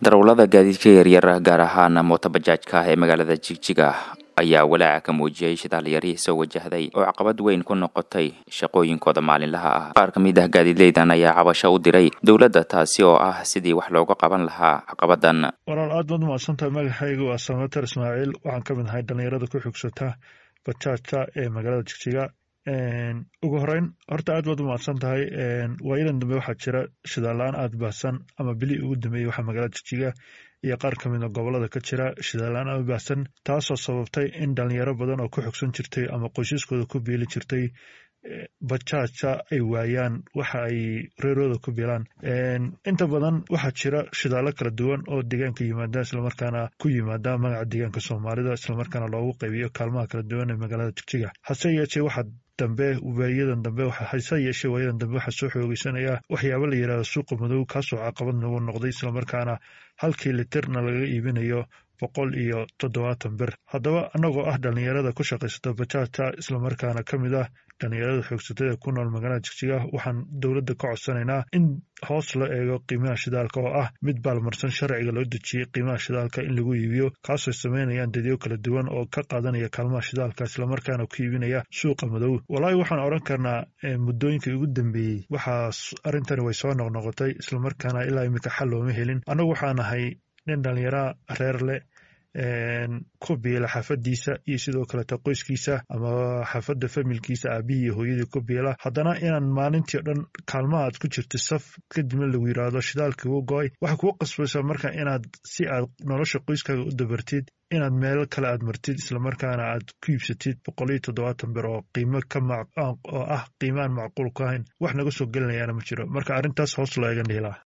darawlada gaadiidka yaryar gaar ahaan mootobajaajka ee magaalada jigjiga ayaa walaaca ka muujiyey shidaal yari soo wajahday oo caqabad weyn ku noqotay shaqooyinkooda maalinlaha ah qaar ka mid ah gaadiidleydan ayaa cabasho u diray dowladda taasi oo ah sidii wax looga qaban lahaa caqabadan walaal aad baad umahadsantahay magacaygu waa samater ismaaciil waxaan ka mid ahay dhallinyarada ku xugsata bajaajka ee magaalada jigjiga ugu horeyn horta aad baad u mahadsan tahay waayadan dambe waxaa jira shidaal-la-aan aada baahsan ama bili ugu dambeeyey waxaa magaalada jigjiga iyo qaar ka mid a gobolada ka jira shidaal-la-aan aada baahsan taasoo sababtay in dhalinyaro badan oo ku xogsan jirtay ama qoysaskooda ku biili jirtay bajaaja ay waayaan waxa ay reerooda ku bilaan inta badan waxaa jira shidaallo kala duwan oo deegaanka yimaada islamarkaana ku yimaada magaca deegaanka soomaalida islamarkaana loogu qaybiyo kaalmaha kala duwan ee magaalada jigjiga hase yeeshee waxaa dambe waayadan dambe hase yeeshee waayadan dambe waxaa soo xoogeysanaya waxyaaba la yidhahdo suuqa madow kaasoo caqabad nagu noqday islamarkaana halkii litirna laga iibinayo boqol iyo toddobaatan bir haddaba annagoo ah dhallinyarada ku shaqaysata bajaajta islamarkaana ka mid ah dhallinyarada xoogsatada ku nool magaalada jigjiga waxaan dowladda ka codsanaynaa in hoos la eego qiimaha shidaalka oo ah mid baalmarsan sharciga loo dejiyey qiimaha shidaalka in lagu iibiyo kaasoo sameynayaan dadyo kala duwan oo ka qaadanaya kaalmaha shidaalka islamarkaana ku iibinaya suuqa madow walaahi waxaan odhan karnaa muddooyinkii ugu dambeeyey waxaas arrintani way soo noqnoqotay islamarkaana ilaa imika xal looma helin annagu waxaa nahay nin dhallinyara reer leh ku biila xaafadiisa iyo sidoo kaleta qoyskiisa ama xaafadda familkiisa aabihii iyo hooyadii ku biila haddana inaan maalintii o dhan kaalmaha aad ku jirta saf kadibna lagu yidhaahdo shidaalkii u go-ay waxay kuu qasbaysaa marka inaad si aad nolosha qoyskaaga u dabartid inaad meelo kale aad martid islamarkaana aad ku iibsatid boqol iyo toddobaatan bir oo qiimo ka oo ah qiimaan macquul ku ahayn wax naga soo gelinayaana ma jiro marka arrintaas hoos loo eegan dhihilaa